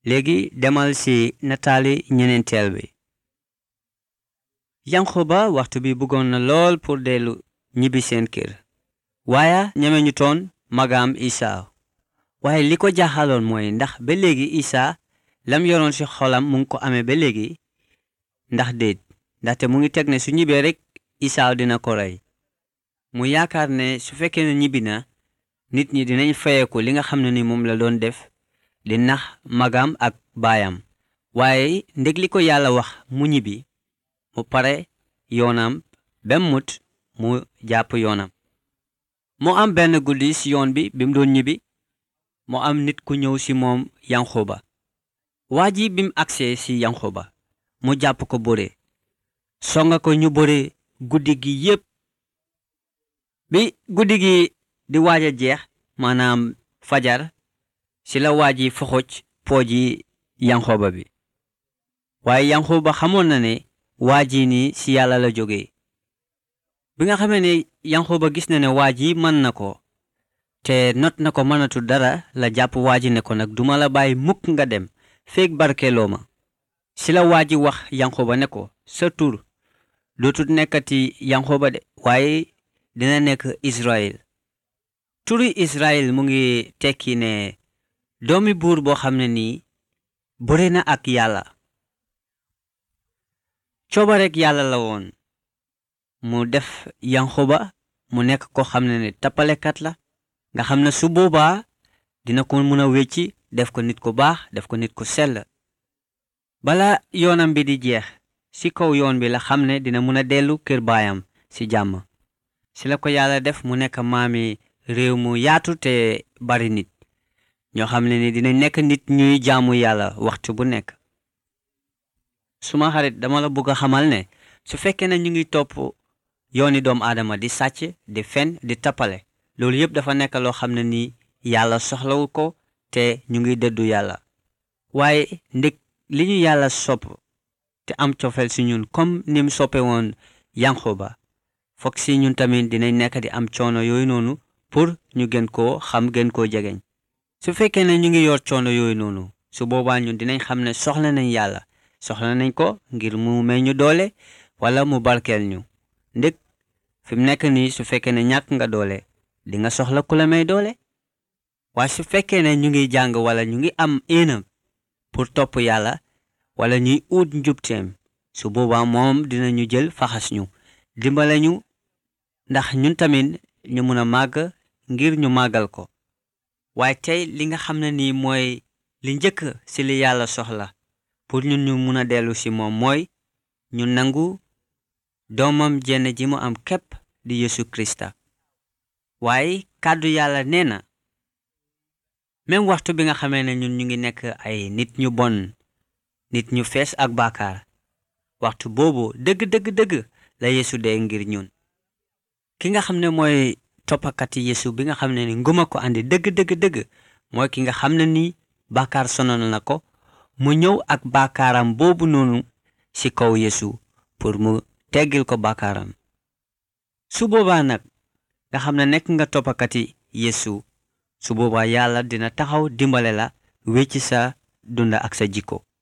léegi demal ci nataali ñeneenteel bi yanqoba waxtu bi bëggoon na lool pour dellu ñibbi seen kër waaye ñeme ñu toon magaam isaa waaye li ko jaaxaloon mooy ndax ba léegi isaa lam yoroon ci xolam mu ngi ko amee ba léegi ndax déet ndaxte mu ngi teg ne su ñibbee rek isaa dina ko rey mu yaakaar ne su fekkee ne ñibbi na nit ñi dinañ fayeku li nga xam ne ni moom la doon def di nax magam ak baayam waaye ndég li ko yàlla wax mu ñibbi mu pare yoonam bem mut mu jàpp yoonam mu am benn guddi ci yoon bi bi mu doon ñibbi mu am nit ku ñëw ci moom yanxuba waa ji bi mu agsee ci yanxuba mu jàpp ko bëre songa ko ñu bëre guddi gi yépp bi guddi gi di waaj a jeex maanaam fajar ci la waa ji foxoj pooji yanxoba bi waaye yanxoba xamoon na ne waa ji ni ci yàlla la jóge bi nga xamee ne yanxoba gis na ne waa ji mën na ko te not na ko mënatu dara la jàpp waa ji ne ko nag duma la bàyyi mukk nga dem feeg barkeeloo ma ci la waa ji wax yanxoba ne ko sa tur dootut nekkati yanxoba de waaye dina nekk Israël turi Israël mu ngi tekki ne doomi buur boo xam ne nii bëre na ak yàlla cooba rek yàlla la woon mu def yanxuba mu nekk ko xam ne ne tappalekat la nga xam ne su boobaa dina ko mën a wecci def ko nit ku baax def ko nit ku sell bala yoonam bi di jeex ci kaw yoon bi la xam ne dina mën a dellu kër baayam ci jàmm ci la ko yàlla def mu nekk maami réew mu yaatu te bari nit ñoo xam ne ni dina nekk nit ñuy jaamu yàlla waxtu bu nekk suma xarit dama la bëgg a xamal ne su fekkee ne ñu ngi topp yooni doomu aadama di sàcc di fen di tappale loolu yépp dafa nekk loo xam ne nii yàlla soxlawul ko te ñu ngi dëddu yàlla waaye ndég li ñu yàlla sopp te am cofeel si ñun comme ni mu soppe woon yanxuba foog si ñun tamit dinañ nekk di am coono yooyu noonu pour ñu gën koo xam gën koo jegeñ su fekkee ne ñu ngi yor coono yooyu noonu su boobaa ñun dinañ xam ne soxla nañ yàlla soxla nañ ko ngir mu may ñu doole wala mu barkeel ñu ndég fi mu nekk nii su fekkee ne ñàkk nga doole di nga soxla ku la may doole waaye su fekkee ne ñu ngi jàng wala ñu ngi am éenam pour topp yàlla wala ñuy uut njubteem su boobaa moom dinañu jël faxas ñu dimbale ñu ndax ñun tamit ñu mun a màgg ngir ñu màggal ko waaye tey li nga xam ne nii mooy li njëkk ci li yàlla soxla pour ñun ñu mun a dellu ci moom mooy ñu nangu doomam jenn ji mu am képp di Yesu Krista waaye kàddu yàlla nee na même waxtu bi nga xamee ne ñun ñu ngi nekk ay nit ñu bon nit ñu fees ak baakaar waxtu boobu dëgg dëgg dëgg la Yesu dee ngir ñun ki nga xam ne mooy toppakati Yesu bi nga xam ne ni nguma ko andi dëgg dëgg dëgg mooy ki nga xam ne ni baakaar sonal na ko mu ñëw ak baakaaram boobu noonu ci kaw Yesu pour mu teggil ko baakaaram su boobaa nag nga xam ne nekk nga toppakati Yesu su boobaa yàlla dina taxaw dimbale la wecci sa dunda ak sa jikko